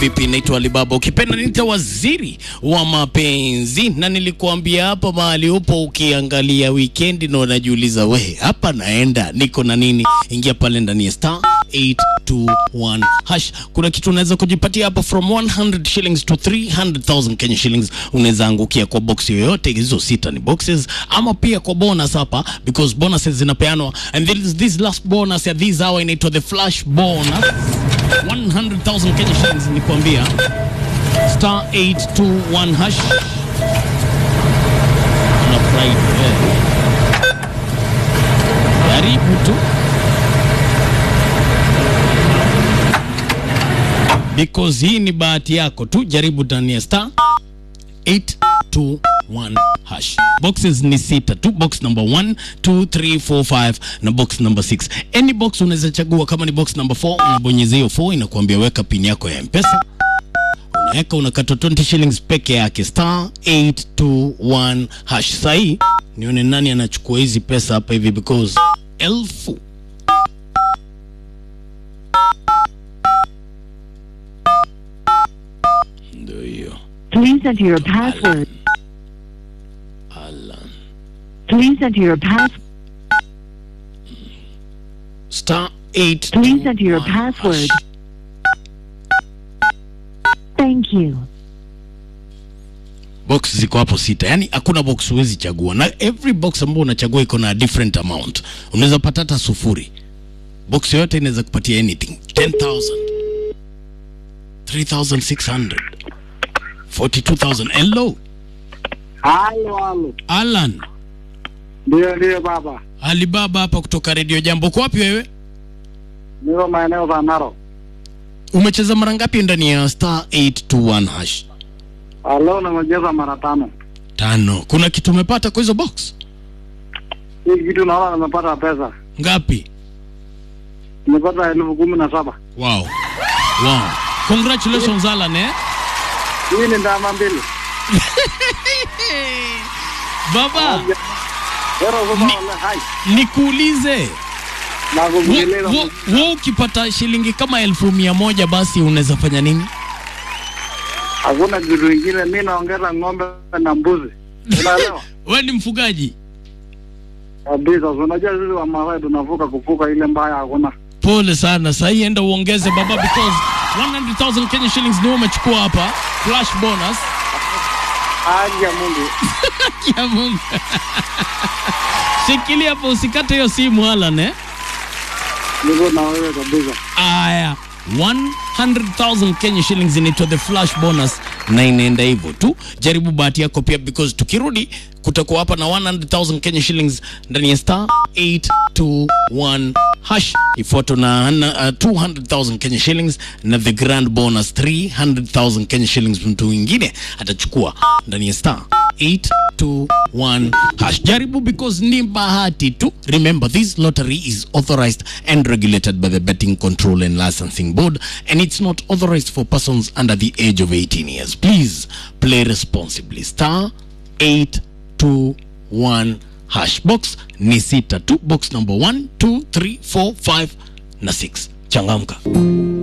Vipi, naitwa Alibaba, ukipenda niita waziri wa mapenzi, na nilikuambia hapa mahali upo, ukiangalia weekend na unajiuliza we, hapa naenda niko na nini? Ingia pale ndani ya star 821 hash. Kuna kitu unaweza kujipatia hapo from 100 shillings to 300,000 Kenya shillings. Unaweza angukia kwa box yoyote, hizo sita ni boxes, ama pia kwa bonus hapa, because bonuses zinapeanwa, and this, this last bonus ya this hour inaitwa the flash bonus 100,000 Kenya shillings nikuambia. Star 821 hash. Na Friday. Karibu tu. Because hii ni bahati yako tu, jaribu ndani ya star 821 hash. Boxes ni sita tu, box number 1, 2, 3, 4, 5 na box number 6. Any box unaweza chagua, kama ni box number 4 unabonyeza hiyo 4 inakuambia weka pin yako ya M-Pesa. Unaweka unakata 20 shillings peke yake, star 821 hash. Sahi nione nani anachukua hizi pesa hapa hivi because elfu ndio hiyo. Please enter your password. Alan. Please enter your pass. Star 8 Please enter your password. Thank you. box ziko hapo sita, yani hakuna box huwezi chagua, na every box ambayo unachagua iko na different amount. Unaweza pata hata sufuri. Box yoyote inaweza kupatia anything 10000 3600 42000 hello Halo, halo. Alan Ndio, ndio baba, Alibaba hapa kutoka Radio Jambo. Uko wapi wewe? niko maeneo za Narok. Umecheza mara ngapi ndani ya star 821 hash? Halo, nimecheza mara tano. Tano. Kuna kitu umepata kwa hizo box? Hii kitu naona nimepata pesa, Ngapi? nimepata elfu kumi na saba. Wow. Wow. Congratulations Alan eh? Hii ni ndama mbili. Baba, Hero sasa Ni- wale hai. nikuulize Na wo- kuvumilia. wo- wo ukipata shilingi kama elfu mia moja basi unaweza fanya nini? Hakuna kitu kingine, mimi naongeza ng'ombe na mbuzi. Unaelewa? We ni mfugaji? Kabisa, unajua sisi wa Masai tunavuka kuvuka ile mbaya hakuna. Pole sana, sahii enda uongeze baba, because 100,000 Kenya shillings ndio umechukua hapa, flash bonus Haki ya Mungu. ya Mungu. Shikilia hapo, usikate hiyo simu Alan eh? Niko na wewe kabisa. Aya, 100,000 Kenya shillings inaitwa the flash bonus, na inaenda hivyo tu. Jaribu bahati yako pia, because tukirudi kutakuwa hapa na 100,000 Kenya shillings ndani ya star 821 hash, ifuato na, na uh, 200,000 Kenya shillings na the grand bonus 300,000 Kenya shillings. Mtu mwingine atachukua ndani ya star 821 hash. Jaribu because ni bahati tu. Remember this lottery is authorized and regulated by the Betting Control and Licensing Board and it's not authorized for persons under the age of 18 years. Please play responsibly. Star 821 hash. Box ni sita tu. Box number 1, 2, 3, 4, 5 na 6. Changamka.